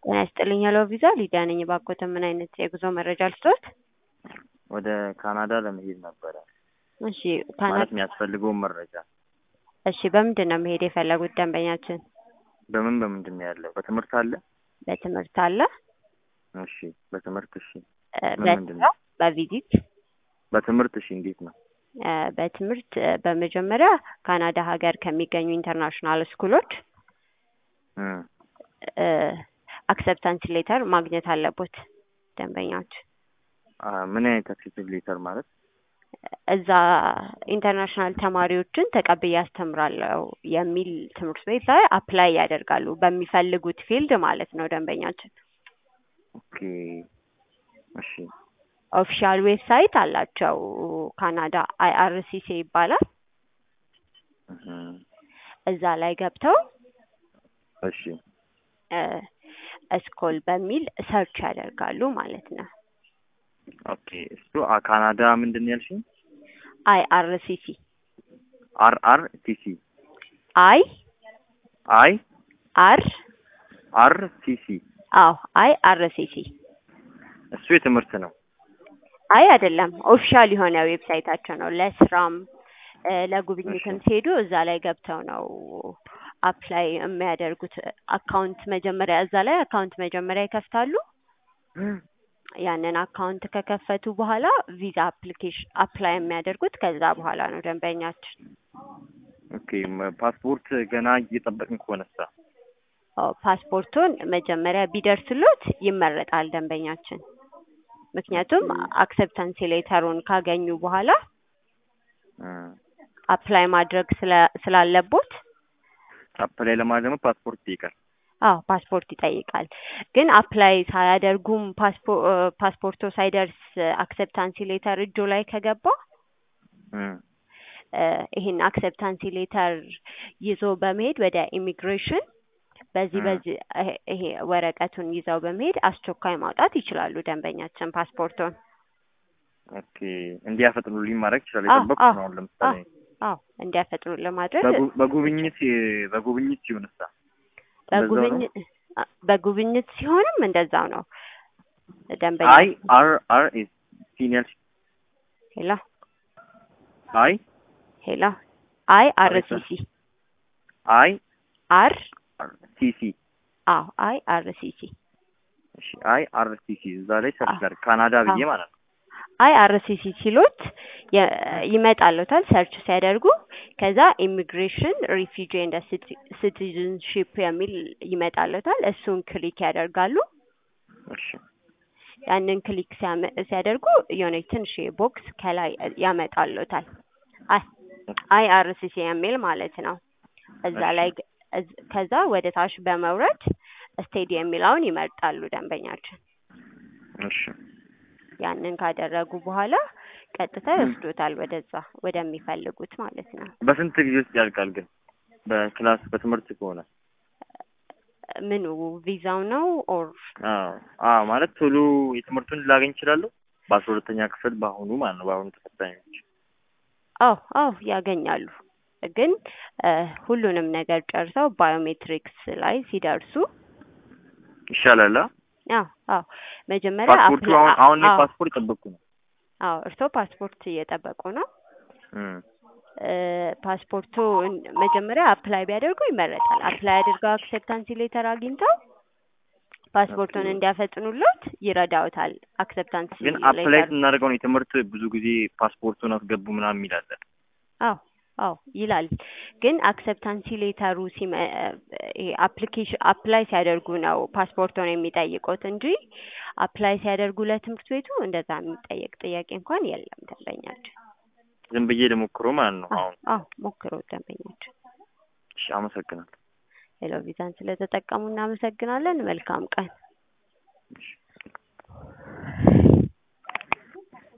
ጤና ይስጥልኝ ሄሎ ቪዛ ሊዲያ ነኝ። እባክዎት ምን አይነት የጉዞ መረጃ ልስጥዎት? ወደ ካናዳ ለመሄድ ነበረ እሺ ካና ማለት የሚያስፈልገውን መረጃ እሺ በምንድን ነው መሄድ የፈለጉት ደንበኛችን? በምን በምንድን ነው ያለው? በትምህርት አለ? በትምህርት አለ እሺ በትምህርት እሺ እ ምን ምንድን በስራ ነው? በቪዚት በትምህርት እሺ እንዴት ነው? እ በትምህርት እ በመጀመሪያ ካናዳ ሀገር ከሚገኙ ኢንተርናሽናል ስኩሎች እ አክሰፕታንስ ሌተር ማግኘት አለቦት ደንበኛች አ ምን አይነት አክሴፕት ሌተር ማለት እዛ ኢንተርናሽናል ተማሪዎችን ተቀብዬ አስተምራለሁ የሚል ትምህርት ቤት ላይ አፕላይ ያደርጋሉ በሚፈልጉት ፊልድ ማለት ነው ደንበኛችን። ኦኬ እሺ ኦፊሻል ዌብሳይት አላቸው ካናዳ አይአርሲሲ ይባላል። እህ እዛ ላይ ገብተው እሺ እስኮል በሚል ሰርች ያደርጋሉ ማለት ነው። ኦኬ እሱ አ ካናዳ ምንድን ነው ያልሽኝ? አይአርሲሲ አር አር ቲ ሲ አይ አይ አር አር ቲ ሲ አዎ አይ አርሲሲ እሱ የትምህርት ነው። አይ አይደለም ኦፊሻል የሆነ ዌብሳይታቸው ነው። ለስራም እ ለጉብኝትም እሺ። ሲሄዱ እዛ ላይ ገብተው ነው አፕላይ የሚያደርጉት። አካውንት መጀመሪያ እዛ ላይ አካውንት መጀመሪያ ይከፍታሉ። ያንን አካውንት ከከፈቱ በኋላ ቪዛ አፕሊኬሽን አፕላይ የሚያደርጉት ከዛ በኋላ ነው ደንበኛችን። ኦኬ መ- ፓስፖርት ገና እየጠበቅን ከሆነሳ አዎ ፓስፖርቱን መጀመሪያ ቢደርስሎት ይመረጣል ደንበኛችን። ምክንያቱም አክሰፕታንስ ሌተሩን ካገኙ በኋላ እ አፕላይ ማድረግ ስለ- ስላለቦት አፕላይ ለማድረግ ደግሞ ፓስፖርት ይጠይቃል። አዎ ፓስፖርት ይጠይቃል። ግን አፕላይ ሳያደርጉም ፓስፖ እ ፓስፖርቶ ሳይደርስ አክሰፕታንሲ ሌተር እጆ ላይ ከገባ እ እ ይሄን አክሰፕታንሲ ሌተር ይዞ በመሄድ ወደ ኢሚግሬሽን በዚህ እ በዚህ ይሄ- ይሄ ወረቀቱን ይዘው በመሄድ አስቸኳይ ማውጣት ይችላሉ ደንበኛችን ፓስፖርቱን። ኦኬ እንዲያፈጥኑልኝ ማድረግ ይችላል። አዎ የጠበቅኩት አዎ ነው። አሁን ለምሳሌ አዎ እንዲያፈጥኑ ለማድረግ በጉ- በጉብኝት በጉብኝት ሲሆንሳ እንደዛው ነው? በጉብኝ አ- በጉብኝት ሲሆንም እንደዛው ነው ደንበኛ አይ አር አር ኤስ ሲኒየር ሄሎ አይ ሄሎ አይ አር አቤት ሲ ሰር። ሲ አይ አር ሲ ሲ አዎ አይ አር ሲ ሲ እሺ አይ አር ሲ ሲ እዛ ላይ ሰርች አዎ ላድርግ ካናዳ ብዬ አዎ ማለት ነው። አይ አር ሲ ሲ ሲሉት የ- ይመጣልዎታል ሰርች ሲያደርጉ ከዛ ኢሚግሬሽን ሪፊጂ ኤንድ ሲቲዝንሺፕ የሚል ይመጣልዎታል እሱን ክሊክ ያደርጋሉ እሺ ያንን ክሊክ ሲያመ- ሲያደርጉ የሆነች ትንሽ ቦክስ ከላይ ያመጣልዎታል አይ አይ አር ሲ ሲ የሚል ማለት ነው እዛ እሺ ላይ ግ- እዝ- ከዛ ወደ ታች በመውረድ ስቴዲ የሚለውን ይመርጣሉ ደንበኛችን እሺ ያንን ካደረጉ በኋላ ቀጥታ እ ይወስዶታል ወደዛ ወደሚፈልጉት ማለት ነው። በስንት ጊዜ ውስጥ ያልቃል ግን በክላስ በትምህርት ከሆነ? ምኑ ቪዛው ነው ኦር አዎ አዎ ማለት ቶሎ የትምህርቱን ላገኝ እችላለሁ በአስራ ሁለተኛ ክፍል በአሁኑ ማለት ነው በአሁኑ ተፈታኞች አዎ አዎ ያገኛሉ። ግን እ ሁሉንም ነገር ጨርሰው ባዮሜትሪክስ ላይ ሲደርሱ ይሻላል። አ? አዎ አዎ መጀመሪያ ፓስፖርቱ አፕላ አሁን አሁን እኔ አዎ ፓስፖርት ጠበቅኩ ነው። አዎ እርስዎ ፓስፖርት እየጠበቁ ነው። እ እ ፓስፖርቱ መጀመሪያ አፕላይ ቢያደርጉ ይመረጣል። አፕላይ አድርገው አክሴፕታንሲ ሌተር አግኝተው ኦኬ ፓስፖርቱን እንዲያፈጥኑሎት ይረዳውታል። አክሴፕታንሲ ግን አፕላይ ሌተር ስናደርገው ነው የትምህርት ብዙ ጊዜ ፓስፖርቱን አስገቡ ምናምን የሚል አለ። አዎ አዎ ይላል። ግን አክሰፕታንሲ ሌተሩ ሲመ ይሄ አፕሊኬሽን አፕላይ ሲያደርጉ ነው ፓስፖርቶን የሚጠይቁት እንጂ አፕላይ ሲያደርጉ ለትምህርት ቤቱ እንደዛ የሚጠየቅ ጥያቄ እንኳን የለም ደንበኛችን። ዝም ብዬ ልሞክሮ ማለት ነው አዎ አሁን። አዎ ሞክረው ደንበኛችን። እሺ አመሰግናለሁ። ሄሎ ቪዛን ስለተጠቀሙ እናመሰግናለን። መልካም ቀን። እሺ